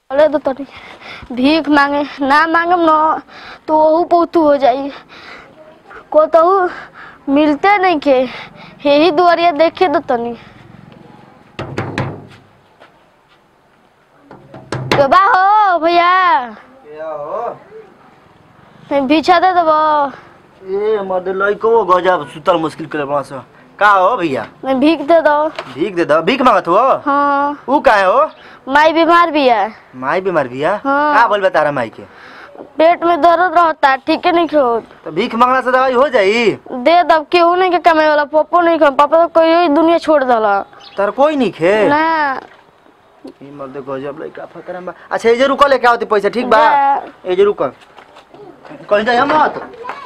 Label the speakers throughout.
Speaker 1: अरे तो तनी भीख मांगे ना मांगम न तो वहू पौतू हो जाई को तहू मिलते नहीं के यही दुआरिया देखे दो तनी के बा हो भैया मैं भीछा दे देबो
Speaker 2: ए मर्द लइको गजब सुतल मुश्किल करे बड़ा सा का हो भैया
Speaker 1: मैं भीख दे दो
Speaker 2: भीख दे दो भीख मांगत हो
Speaker 1: हाँ
Speaker 2: ऊ काहे हो
Speaker 1: माई बीमार भी है
Speaker 2: माई बीमार बिया
Speaker 1: हाँ।
Speaker 2: का बोल तारा माई के
Speaker 1: पेट में दर्द रहता ठीक है नहीं खो
Speaker 2: तो भीख मांगना से दवाई हो जाई
Speaker 1: दे दब केहू नहीं के कमाए वाला पप्पो नहीं खा पापा तो कोई दुनिया छोड़ दला
Speaker 2: तार कोई नहीं खे
Speaker 1: ना
Speaker 2: ई मर्द गजब लइका फकरा बा अच्छा ए जे रुको लेके आवती पैसा ठीक बा
Speaker 1: जा।
Speaker 2: ए जे रुको कहीं जाई हम मत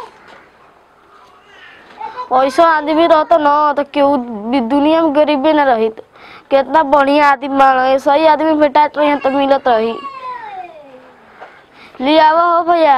Speaker 1: ऐसा आदमी रहता न तो केहू भी दुनिया में गरीबी न रही कितना बढ़िया आदमी मानो सही आदमी भेटात रही तो मिलत रही ले आवा हो भैया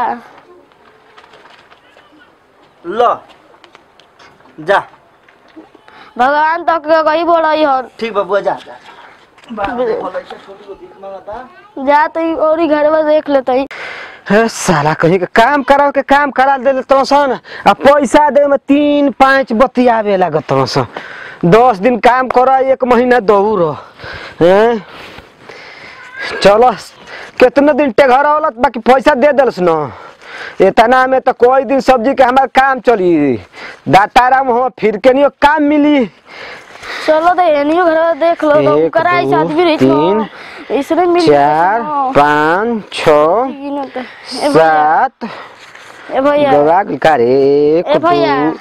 Speaker 2: ल जा
Speaker 1: भगवान तक के गई बोलई हो
Speaker 2: ठीक बा बुआ जा जा बा देखो लइका छोटी को भीख मांगता
Speaker 1: जा तो और ही घर में देख लेते ही
Speaker 3: हे साला कहीं के काम कराओ के काम करा दे तो सन आ पैसा दे में तीन पाँच बतियावे लागत सन दस दिन काम करा एक महीना दौड़ हैं चलो कितने दिन टेघर औलत बाकी पैसा दे दलस न इतना में तो कोई दिन सब्जी के हमार काम चली दाताराम हो फिर के नहीं काम मिली
Speaker 1: चलो तो एनियो घर में देख लो तो
Speaker 3: एक,
Speaker 1: करा
Speaker 3: दो,
Speaker 1: आदमी रही
Speaker 3: तीन,
Speaker 1: इसने मिल
Speaker 3: चार पाँच छ
Speaker 1: ए भैया
Speaker 3: सात
Speaker 1: ए भैया
Speaker 3: दवा का रे एक
Speaker 1: ए भैया
Speaker 3: दो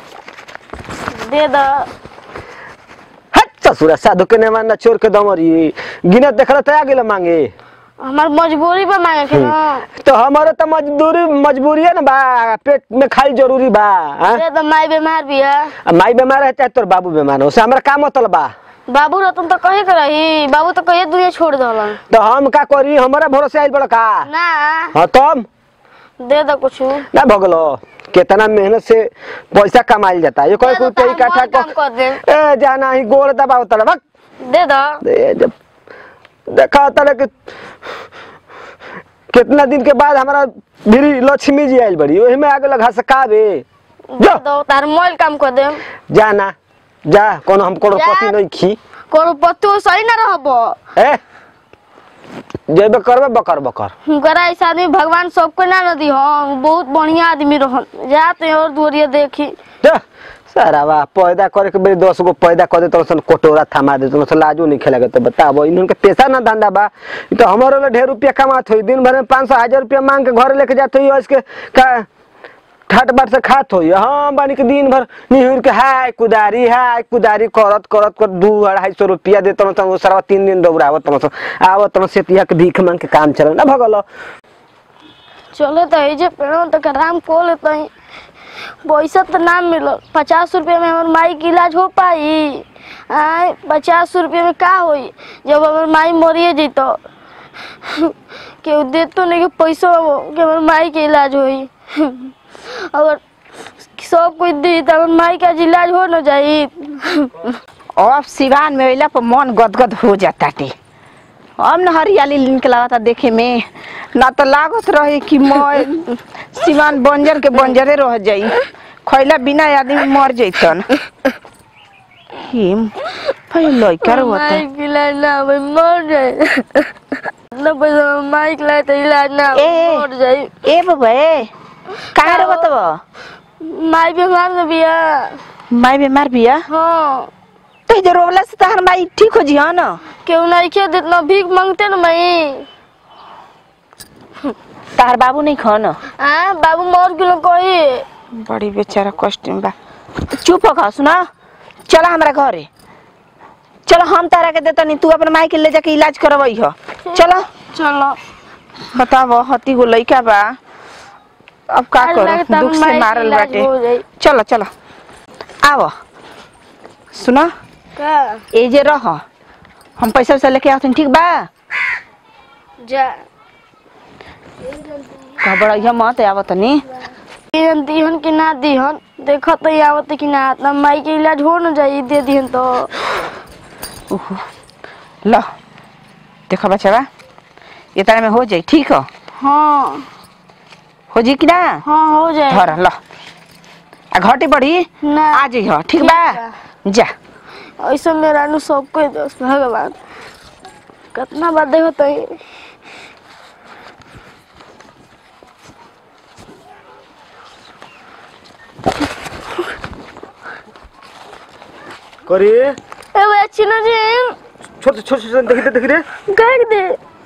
Speaker 1: दे दो
Speaker 3: हट ससुरा साधु के ने मारना चोर के दमरी गिनत देखला त आ गेल मांगे
Speaker 1: हमार मजबूरी पे मांगे के ना
Speaker 3: तो हमारे तो मजदूरी मजबूरी है ना बा पेट में खाई जरूरी बा हाँ?
Speaker 1: दे दो माई बीमार भी है
Speaker 3: आ माई बीमार है चाहे तोर बाबू बीमार हो से हमरा का मतलब बा
Speaker 1: बाबू रतन तो कहे के रही बाबू तो कहे दुनिया छोड़ दलन
Speaker 3: तो हम का करी हमारा भरोसे आइल बड़ा का
Speaker 1: ना
Speaker 3: हाँ तब
Speaker 1: दे दो कुछ
Speaker 3: ना भगलो कितना मेहनत से पैसा कमाइल जाता है ये कोई कोई कई काठा
Speaker 1: काम कर दे
Speaker 3: ए जाना ही गोड़ दबाव तला बक
Speaker 1: दे दो
Speaker 3: दे जब देखा तले कि कितना दिन के बाद हमारा मेरी लक्ष्मी जी आयल बड़ी वही में आगे लगा सकावे
Speaker 1: दे दो तार मोल काम कर दे
Speaker 3: जाना जा कोनो हम करोड़पति
Speaker 1: जा।
Speaker 3: नहीं खी
Speaker 1: कोनो पत्तू सही ना रहबो
Speaker 3: ए जेबे करबे बकर बकर
Speaker 1: हुनकरा ऐसा आदमी भगवान सबको ना न दी हम बहुत बढ़िया आदमी रहन जाते और दूरिया देखी
Speaker 3: जा सारा वाह पैदा करे के बेरी दस गो पैदा कर दे तो सन कोटोरा थमा दे तो लाजो नहीं खेलेगा तो बताबो इनके पैसा ना धंधा बा इ तो हमारे लिए ढेर रुपया कमात होई दिन भर में पाँच सौ हजार रुपया मांग के घर लेके जाते हुई इसके का ठाट बाट से खात होई हाँ बानी के दिन भर निहुर के हाय कुदारी हाय कुदारी करत करत कर दू अढ़ाई सौ रुपया दे तम तम सारा तीन दिन दौड़ावत तम सो आवत तम से तिया के भीख मांग के काम चल ना भगल
Speaker 1: चलो तो ये जे पेड़ों तक आराम को लेते हैं पैसा तो ना मिलो पचास रुपये में हमार माई के इलाज हो पाई आय पचास रुपये में का होई जब हमार माई मरिए जैतो केहू देतो नहीं कि पैसा कि हमार माई के इलाज होई अगर सब कोई दी तो हमार माई का इलाज हो न जाई
Speaker 4: अब सिवान में अइला पर मन गदगद हो जाता टे अब न हरियाली निकला देखे में ना तो लागत रहे कि मैं सिवान बंजर के बंजरे रह जाई खैला बिना आदमी मर जैतन हिम भाई लइका रोता
Speaker 1: माई के इलाज ना होई मर जाए ना पैसा हमार माई के इलाज तो इलाज ना होई,
Speaker 4: ए।
Speaker 1: मर जाई
Speaker 4: ए बाबा ए कहाँ रोत बा
Speaker 1: माई बीमार न बिया
Speaker 4: माई बीमार बिया
Speaker 1: हाँ
Speaker 4: तो जे रोवला से तहर माई ठीक हो जिया न
Speaker 1: केहू नहीं खे जितना भीख मांगते न मई
Speaker 4: तहर बाबू नहीं खा न
Speaker 1: आ बाबू मर गेलो कही
Speaker 4: बड़ी बेचारा कष्ट में बा चुप हो खा सुना चला हमरा घरे चलो हम तारा के देता नहीं तू अपने माई के ले जाके इलाज करवाई हो चलो
Speaker 1: चलो
Speaker 4: बताओ हती गो लइका बा अब का
Speaker 1: अरे
Speaker 4: करो
Speaker 1: लगता
Speaker 4: दुख
Speaker 1: माई
Speaker 4: से
Speaker 1: के
Speaker 4: मारल
Speaker 1: इलाज
Speaker 4: बाटे
Speaker 1: हो जाई।
Speaker 4: चलो चलो आओ सुना
Speaker 1: का
Speaker 4: ए जे रह हम पैसा वैसा लेके आते ठीक बा
Speaker 1: जा
Speaker 4: घबराइया मत आवत नहीं
Speaker 1: दिहन दिहन कि ना दिहन देखो तो ये आवत कि ना ना माई के इलाज हो न जाई दे दिहन तो
Speaker 4: ल देखो बच्चा इतना में हो जाई ठीक हो
Speaker 1: हाँ
Speaker 4: हो जी कि ना
Speaker 1: हाँ हो जाए
Speaker 4: धर ल आ घटी बढ़ी
Speaker 1: ना
Speaker 4: आ जाइ हो ठीक
Speaker 1: ठीक
Speaker 4: बा
Speaker 1: बा।
Speaker 4: जा
Speaker 1: ऐसा मेरा नु सबको दोस्त भगवान कितना बात देखो तो
Speaker 2: करे
Speaker 1: ए वो अच्छी ना जी
Speaker 2: छोटे छोटे छोटे देखी दे देखी रे
Speaker 1: कह दे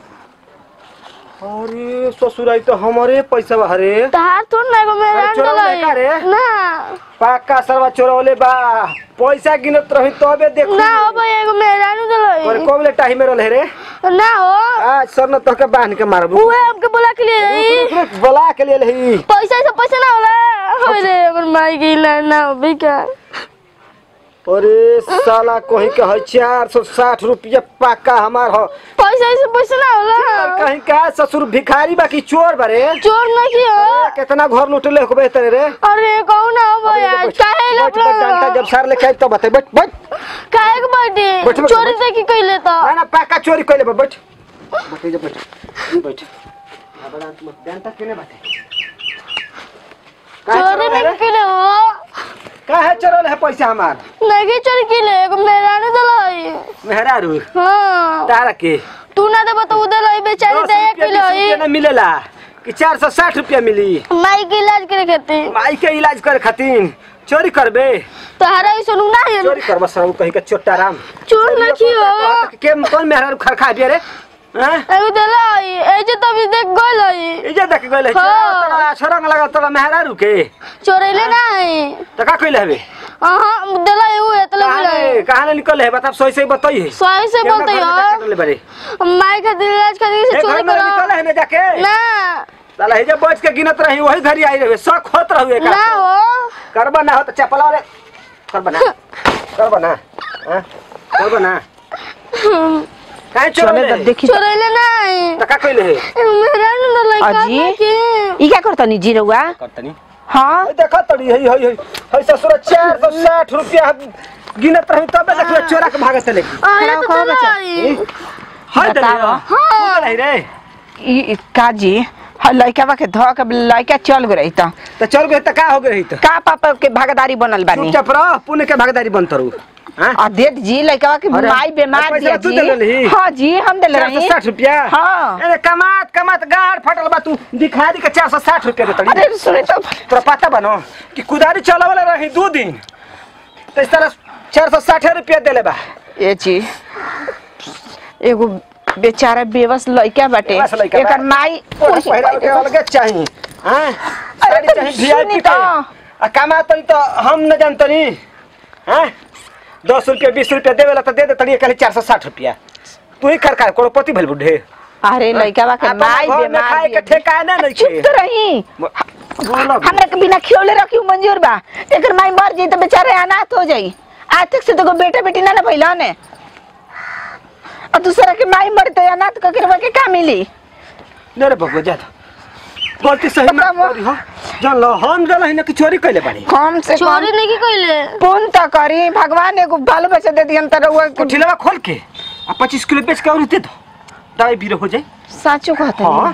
Speaker 2: अरे ससुर आई तो हमारे पैसा बा रे
Speaker 1: तहार थोड़ ना को मेरा
Speaker 2: अरे चोरौले
Speaker 1: अंडल
Speaker 2: का रे?
Speaker 1: ना
Speaker 2: पाका सरवा चोरवले बा पैसा गिनत रही तबे देखू
Speaker 1: ना हो भाई एगो मेरा अंडल
Speaker 2: पर कोबले टाही में रहले रे
Speaker 1: ना हो
Speaker 2: आज सर न तोके बांध के मारबू
Speaker 1: उहे हमके बोला के लिए रही
Speaker 2: रुक, रुक, रुक, बोला के लिए लही
Speaker 1: पैसा से पैसा ना होला अरे हमर माई की ना ना हो भी का
Speaker 2: अरे साला कोही के है चार सौ साठ रुपया पाका हमार हो
Speaker 1: पैसा से पैसा ना होला
Speaker 2: कहीं का ससुर भिखारी बाकी चोर बारे
Speaker 1: चोर ना की हो
Speaker 2: कितना घर लुटले हो बेहतर रे
Speaker 1: अरे कौन ना हो भाई आज काहे
Speaker 2: बैठ, बैठ, डंडा
Speaker 1: लपला
Speaker 2: जब सार लेके आई तो बता बैठ बैठ
Speaker 1: काहे के बैठे
Speaker 2: बैठ, बैठ,
Speaker 1: चोरी
Speaker 2: बैठ।
Speaker 1: से की कइले तो
Speaker 2: ना ना पाका चोरी कइले बा बैठ बैठ जा बैठ बैठ अब डांट मत डंडा केने बाटे
Speaker 1: चोरी नहीं कइले हो
Speaker 2: काहे चोरल है पैसा हमार
Speaker 1: नहीं चोरी कइले एगो मेरा ने दलाई
Speaker 2: मेहरा रू
Speaker 1: हां
Speaker 2: तारा के
Speaker 1: तू ना दे बता उधर लाई बेचारी
Speaker 2: दस
Speaker 1: दे
Speaker 2: रुपया,
Speaker 1: किलो
Speaker 2: बीस रुपया ना मिलेला कि चार सौ साठ रुपया मिली
Speaker 1: माई के इलाज करे खेती
Speaker 2: माई के इलाज करे खातिर चोरी करबे
Speaker 1: तो हरा ही सुनू ना है
Speaker 2: चोरी करबा सर कहीं के चोट्टा राम
Speaker 1: चोर ना की हो
Speaker 2: के कौन मेहरा खरखा बिया रे हैं
Speaker 1: एगो दलाई ए जे तभी देख गइल हई
Speaker 2: इजे देख गइल है
Speaker 1: हाँ।
Speaker 2: तोरा छोरंग लगा तोरा मेहरा रुके
Speaker 1: चोरैले ना है
Speaker 2: तो का कइले हबे
Speaker 1: हां दलाई हुए तो
Speaker 2: कहां
Speaker 1: लग
Speaker 2: ले कहां ले निकल है बता सही सही बताई है
Speaker 1: सही से बोलते हो
Speaker 2: बारे
Speaker 1: माई का दिल इलाज करे से
Speaker 2: एक
Speaker 1: चोरी
Speaker 2: घर में निकल
Speaker 1: करो
Speaker 2: है ना जाके
Speaker 1: ना
Speaker 2: साला हे जे बैठ के गिनत रही वही घरी आई रहे शक होत रहू एक
Speaker 1: ना हो
Speaker 2: करबा ना हो तो चपला रे करबा ना करबा ना हैं करबा ना काहे
Speaker 4: चले
Speaker 2: चोरले
Speaker 4: तो देखी
Speaker 1: चोरैले ना है
Speaker 2: तो का कइले है
Speaker 1: मेरा न लइका
Speaker 4: अजी।
Speaker 1: के
Speaker 4: ई क्या करता नी जी रउआ
Speaker 2: करतनी
Speaker 4: हाँ
Speaker 2: हई देखा तड़ी हई हई हई हई ससुर 460 रुपया गिनत रही तबे देखले चोरा के भागत चले
Speaker 1: आया तो
Speaker 4: खड़ा बच्चा।
Speaker 1: दलाई
Speaker 2: हई दे
Speaker 4: बतावा।
Speaker 2: हां हई रे
Speaker 4: ई ई काजी हाँ लइका के धो के लइका चल गई त
Speaker 2: तो चल गए तो का हो गई तो
Speaker 4: का पापा के भागदारी बनल बानी
Speaker 2: चुपचाप रह पुण्य के भागीदारी बनत रहू हैं
Speaker 4: आ दे जी लइका के
Speaker 2: अरे,
Speaker 4: माई बीमार
Speaker 2: पैसा
Speaker 4: दिया
Speaker 2: तू
Speaker 4: जी
Speaker 2: देले रही?
Speaker 4: हाँ जी हम देले
Speaker 2: चार सौ
Speaker 4: रही
Speaker 2: साठ रुपया
Speaker 4: हाँ।
Speaker 2: अरे कमात कमात गाड़ फटल बा तू दिखा दी के चार सौ साठ रुपया दे तड़ी
Speaker 4: अरे सुने तो
Speaker 2: तोरा पता बनो कि कुदारी चला वाला रही दो दिन तो इस तरह चार सौ साठ रुपया देले बा
Speaker 4: ए जी एगो बेचारा बेवस लइका बाटे
Speaker 2: बेवस लइका बा।
Speaker 4: एकर माई
Speaker 2: ओरा पहिरा के अलगे चाहिए हैं साड़ी
Speaker 4: तो
Speaker 2: चाहिए
Speaker 4: सुनी
Speaker 2: वीआईपी
Speaker 4: तो।
Speaker 2: के आ कमा तनी तो हम न जानतनी हैं दस रुपया बीस रुपया देवे ला तो दे दे तनी कहले चार सौ साठ रुपया तू ही कर कर करोड़पति भेल बुढ़े
Speaker 4: अरे लइका के
Speaker 2: अपना
Speaker 4: माई
Speaker 2: घर में
Speaker 4: बीमार
Speaker 2: खाए के
Speaker 4: दिया जी।
Speaker 2: ठेकाना नहीं
Speaker 4: चुप
Speaker 2: खे
Speaker 4: तो रही
Speaker 2: बोलो
Speaker 4: हमरा के बिना खियोले रखियो मंजूर बा एकर माई मर जाई त बेचारे अनाथ हो जाई आज तक से तो बेटा बेटी ना ना भइला ने और दूसरा के माई मर तो अनाथ क के के का मिली
Speaker 2: नहीं रे बबुआ जा गलती सही ना
Speaker 4: बतावा।
Speaker 2: करी हो जान लो हम जला ही ना कि चोरी कैले बानी
Speaker 4: कम से कम
Speaker 1: चोरी नहीं की कइले
Speaker 4: पुण्य तो करी भगवान एगो बाल बच्चा दे दिहन त रउआ
Speaker 2: तो ठिलवा खोल के आ पच्चीस किलो बेच के और दे दो दवाई बीरो हो जाए
Speaker 4: साचो कहत
Speaker 2: हाँ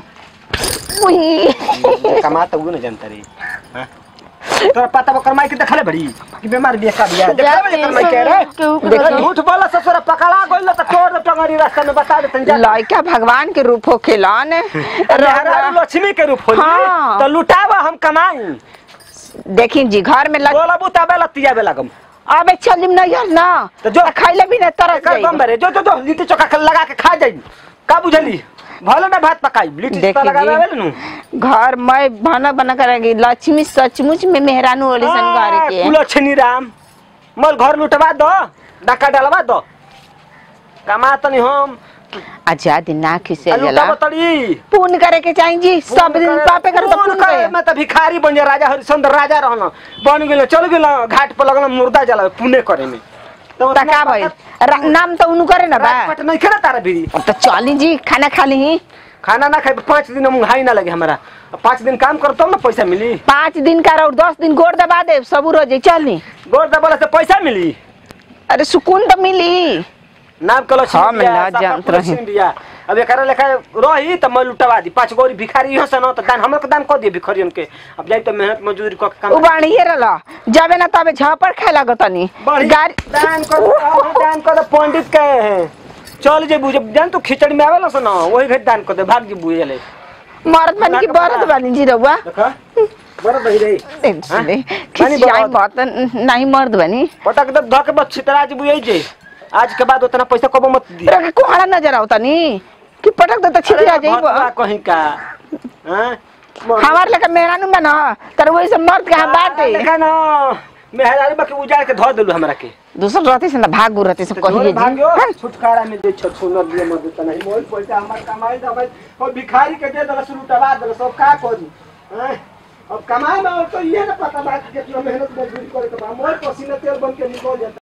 Speaker 4: उई
Speaker 2: कमा तो वो न जानता रे हाँ? तोरा पता बकर माई के देखले बड़ी कि बीमार बिया का बिया देखले बड़ी कर माई के रे
Speaker 1: केहू के
Speaker 2: देखो
Speaker 1: बताओ।
Speaker 2: झूठ बोला ससुरा पकड़ा गइल त तोड़ दे टंगरी रास्ता में बता दे तंजा
Speaker 4: लइका भगवान के रूप हो खेलन
Speaker 2: रहरा लक्ष्मी के रूप होली
Speaker 4: हाँ।
Speaker 2: तो लुटावा हम कमाई
Speaker 4: देखी जी घर में लग
Speaker 2: बोला बुताबे लतिया बे लगम
Speaker 4: अबे चलिम नहीं यार ना
Speaker 2: तो जो-
Speaker 4: खैले भी ना तरस
Speaker 2: कर बम
Speaker 4: जाई
Speaker 2: बरे जो जो जो लिट्टी चोखा खा- लगा के खा जाई का बुझली भले ना भात पकाई लिट्टी चोखा
Speaker 4: देखी
Speaker 2: लगा
Speaker 4: जी।
Speaker 2: आवेल नु
Speaker 4: घर में बना बना करेगी लक्ष्मी सचमुच में मेहरानू वाली सन घर के
Speaker 2: कुलछनी राम मल घर लुटवा दो डाका डालवा दो कमा तनी हम
Speaker 4: अच्छा दिन ना खिसे
Speaker 2: आ
Speaker 4: जला
Speaker 2: लुटावा तड़ी
Speaker 4: पुण्य करे के चाहिए जी सब दिन पापे करे तो
Speaker 2: पूर्ण
Speaker 4: पुण्य
Speaker 2: करे,
Speaker 4: करे
Speaker 2: मैं तो भिखारी बन जा राजा हरिश्चंद्र राजा रहना बन गेल चल गेल घाट पर लगल मुर्दा जला पुण्य करे में तो
Speaker 4: त का भइल रा- नाम तो उनु करे ना बा
Speaker 2: राजपट नहीं खेला तारा बीड़ी
Speaker 4: अब तो चली जी खाना खा ली
Speaker 2: खाना ना खाए पाँच दिन मुंगाई ना लगे हमारा अब पाँच दिन काम करो तब ना पैसा मिली
Speaker 4: पाँच दिन का और दस दिन गोड़ दबा दे सब रोज चलनी
Speaker 2: गोर दबाला से पैसा मिली
Speaker 4: अरे सुकून तो मिली
Speaker 2: नाम कलो
Speaker 4: हम ना जानत रही।
Speaker 2: बिया अब एकरा लेखा रही त मैं लुटवा दी पाँच गौरी भिखारी यहाँ से न त दान हमरे के दान कर दिए भिखारियन के अब जाई त मेहनत मजदूरी क के
Speaker 4: उ
Speaker 2: काम
Speaker 4: बाणिए रहल जाबे ना तबे झापड़ खाए लागतनी
Speaker 2: बड़ी
Speaker 4: गाड़ी
Speaker 2: दान कर हाँ, दान कर दे, पंडित के हैं चल जे बुझे जान तू खिचड़ी में आवेला से ना वही घड़ी दान कर दे भाग जी बुझे ले
Speaker 4: मरद बनी की बरद बनी जी रहुआ
Speaker 2: देखा बड़ा बही रही
Speaker 4: सुने
Speaker 2: बनी
Speaker 4: खिसियाई
Speaker 2: बरद।
Speaker 4: मत नहीं मर्द बनी
Speaker 2: पटक दे धके बस छितरा जी बुझे जे आज के बाद उतना पैसा कबो मत दी
Speaker 4: रखे कोहड़ा नजर आवतनी कि पटक दे त छितरा
Speaker 2: अरे भतवा
Speaker 4: जाई
Speaker 2: कहीं का हैं
Speaker 4: हमार लगे मेहरानू बना तर वही से मर्द के हाथ बाटे
Speaker 2: देखा ना मेहरानी बाकी उजाड़ के धो देलू हमरा के
Speaker 4: दूसर रहती से ना भाग रहती से
Speaker 2: तो
Speaker 4: कहिए
Speaker 2: ढोल
Speaker 4: जी
Speaker 2: भाग्यो छुटकारा में दे छ सुनर दिए मत देता नहीं मोल पैसा हमर कमाई दबाई और भिखारी के दे दला शुरू टबा दला सब का करी हैं अब कमाए में और तो ये ना पता बा कि कितना मेहनत मजदूरी करे के बा मोल पसीना तेल बन के निकल जाता